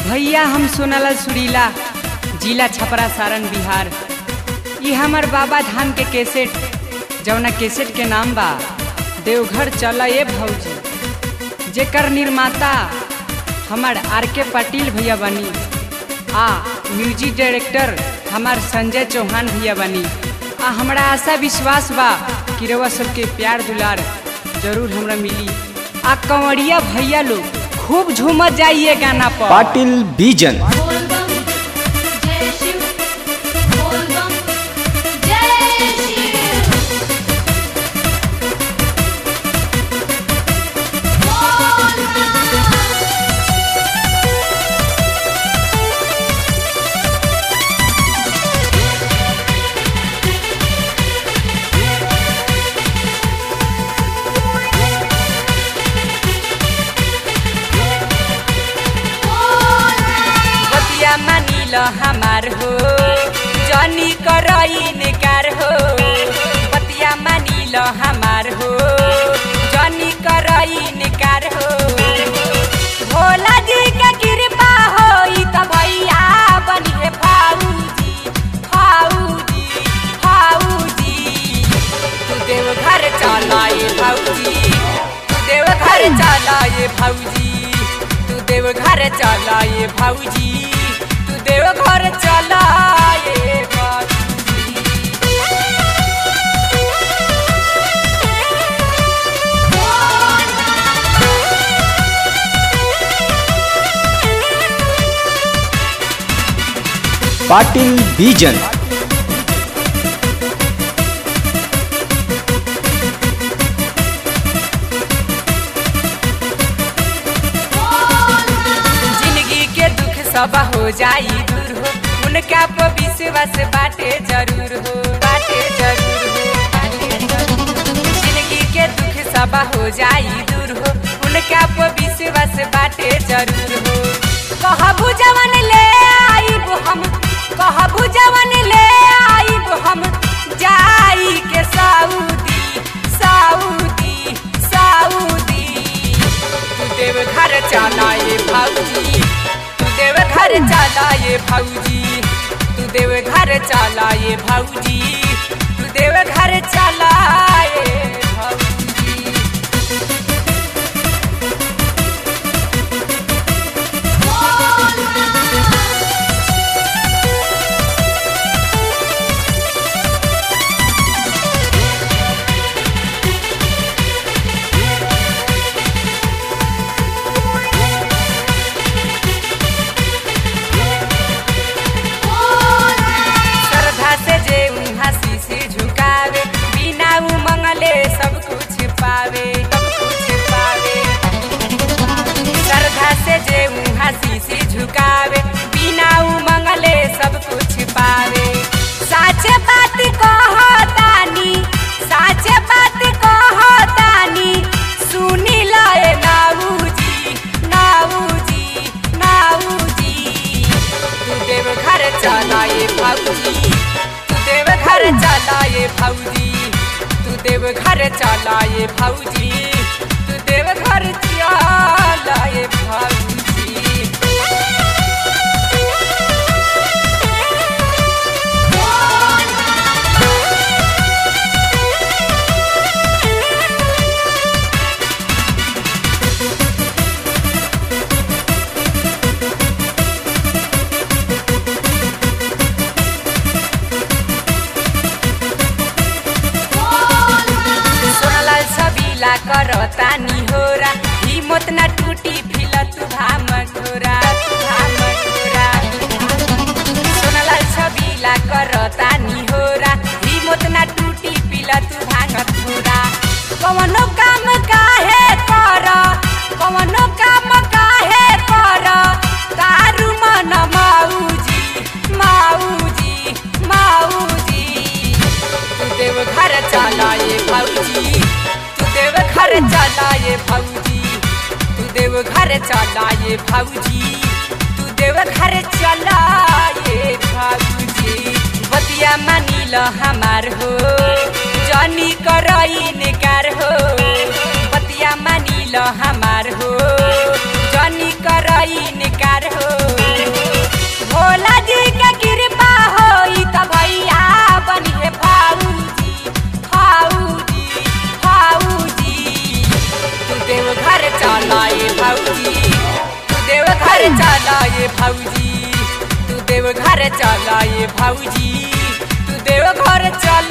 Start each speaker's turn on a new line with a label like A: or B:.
A: भैया हम सोनालाल सुरीला जिला छपरा सारण बिहार ये हमर बाबा धाम के कैसेट जौना कैसेट के नाम बा देवघर चल ए भौजी जेकर निर्माता हमार आर के पाटिल भैया बनी आ म्यूजिक डायरेक्टर हमार संजय चौहान भैया बनी आ हमरा आशा विश्वास बा कि रउआ सबके प्यार दुलार जरूर हमरा मिली आ कंवरिया भैया लोग खूब झूमत जाइए गाना पर
B: पाटिल बीजन
C: बोल बम जय शिव बोल बम जय शिव बोल बम
A: बतिया मानिल हमार हो जनी करई निकार हो बतिया मानिल हमार हो जनी करई निकार हो भोला जी के कृपा होई त भैया बनिए फाऊजी फाऊजी फाऊजी तू देव घर चलाए भाऊजी तू देव घर चलाए भाऊजी तू देव घर चलाए भाऊजी तू देव घर चलाए भाऊजी
B: पाटिल बीजन
A: जिंदगी के दुख सब हो जाई दूर हो उनका पर विश्वास बाटे जरूर हो बाटे जरूर हो बाटे जरूर हो। जिंदगी के दुख सब हो जाई दूर हो उनका पर विश्वास बाटे जरूर हो कहबू जवन ले आईब हम कहबू जवन ले आईब हम जाई के सऊदी सऊदी सऊदी तू देव घर चलाए भाऊजी तू देव घर चलाए भाऊजी तू देव घर चलाए भाऊजी तू देव घर चलाए भाऊजी श्रद्धा से जे हंसी से झुकावे बिना उमंगले सब कुछ पावे सब कुछ पावे श्रद्धा से जे हंसी से झुकावे बिना उमंगले सब कुछ पावे साचे बात कहतानी साचे बात कहतानी सुनी लाए नाऊजी नाऊजी नाऊजी तू देव घर चलाए भाऊजी तू देव घर चलाए भाऊजी तू देव घर चलाए भाऊजी तू देव घर चलाए भाऊजी सोनलाल सबीला करतानी होरा हिम्मत न टूटी फिल तू भाम घोरा तू भाम घोरा सोनलाल सबीला करतानी होरा हिम्मत न टूटी फिल तू भांग थोरा कवनो काम काहे कर कवनो काम काहे कर तारू मन माऊजी माऊजी माऊजी तू देव घर चलाए भाऊजी तू देव घर चलाए भाऊजी तू देव घर चलाए भाऊजी तू देव घर चलाए भाऊजी बतिया मानिल हमार हो जनी करई निकार हो बतिया मानिल हमार हो जनी करई निकार हो ए भौजी तू देव घर चल